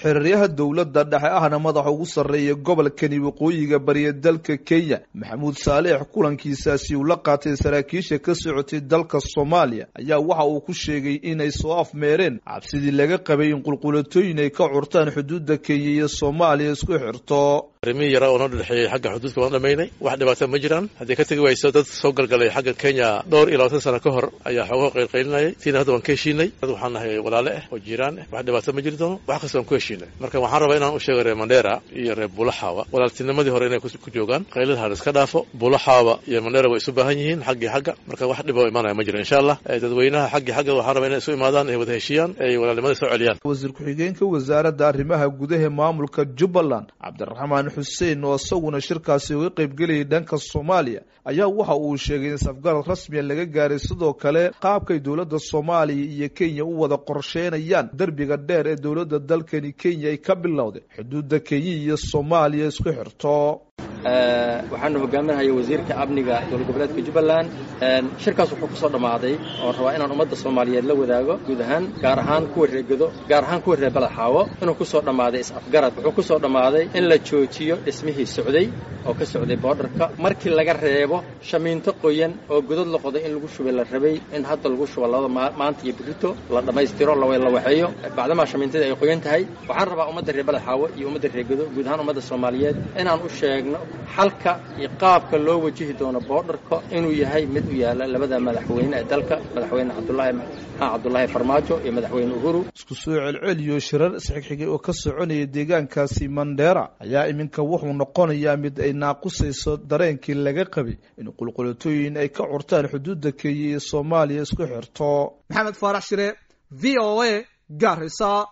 xiriiryaha dowladda dhexe ahna madaxa ugu sarreeya gobolkani waqooyiga bariya dalka kenya maxamuud saaleex kulankiisaasi uu la qaatay saraakiisha ka socotay dalka soomaaliya ayaa waxa uu ku sheegay inay soo afmeereen cabsidii laga qabay in qulqulatooyin ay ka curtaan xuduudda kenya iyo soomaaliya isku xirto arrimihii yaraa oo noo dhexeeyey xagga xuduudka waan dhamaynay wax dhibaata ma jiraan haddii ka tegi wayso dad soo galgalay xagga kenya dhowr iyo labaatan sano ka hor ayaa xoogaa qaylqaylinayay tiina hadda waan ka heshiinay dad waxaan nahay walaale ah oo jiiraan ah wax dhibaata ma jiri doono wax kasta waan ku heshiinay marka waxaan rabaa inaan u sheego reer mandheera iyo reer bulaxaawa walaaltinimadii hore inay ku joogaan qaylada ha iska dhaafo bulaxaawa iyo mandheera way isu baahan yihiin xaggii xagga marka wax dhiba oo imaanaya ma jiro insha allah dadweynaha xaggii xagga waxaan rabaa inay isu imaadaan ay wada heshiiyaan ay walaalnimada soo celiyaan wasiir ku-xigeenka wasaaradda arrimaha gudaha maamulka jubbaland cabdiraxmaan xuseen oo isaguna shirkaasi uga qaybgelayay dhanka soomaaliya ayaa waxa uu sheegay in safgarad rasmiya laga gaaray sidoo kale qaabkay dowladda soomaaliya iyo kenya u wada qorsheynayaan derbiga dheer ee dowladda dalkani kenya ay ka bilowday xuduudda kenya iyo soomaaliya isku xirto waxaanu hogaaminahaya wasiirka amniga dowlad goboleedka jubbaland shirkaas wuxuu ku soo dhammaaday oon rabaa inaan ummadda soomaaliyeed la wadaago guud ahaan gaar ahaan kuwa reegedo gaar ahaan kuwa reer balaxaawo inuu ku soo dhammaaday is-afgarad wuxuu ku soo dhammaaday in la joojiyo dhismihii socday oo ka socday boodharka markii laga reebo shamiinto qoyan oo godod la qoday in lagu shubay la rabay in hadda lagu shubo labada maanta iyo birito la dhammaystiro la waxeeyo bacdamaa shamiintadii ay qoyan tahay waxaan rabaa ummadda reer balaxaawo iyo ummadda reegedo guud ahaan ummadda soomaaliyeed inaan u sheegno xalka iyo qaabka loo wajihi doono boodharka inuu yahay mid u yaala labada madaxweyne ee dalka madaxweyne cabdulaahi maxaa cabdulaahi farmaajo iyo madaxweyne uhuru isku soo celceliyo shirar isxigxigay oo ka soconaya deegaankaasi mandheera ayaa iminka wuxuu noqonayaa mid ay naaqusayso dareenkii laga qabay in qulqulatooyin ay ka curtaan xuduudda kenya iyo soomaaliya isku xirto maxamed faarax shire v o a garisa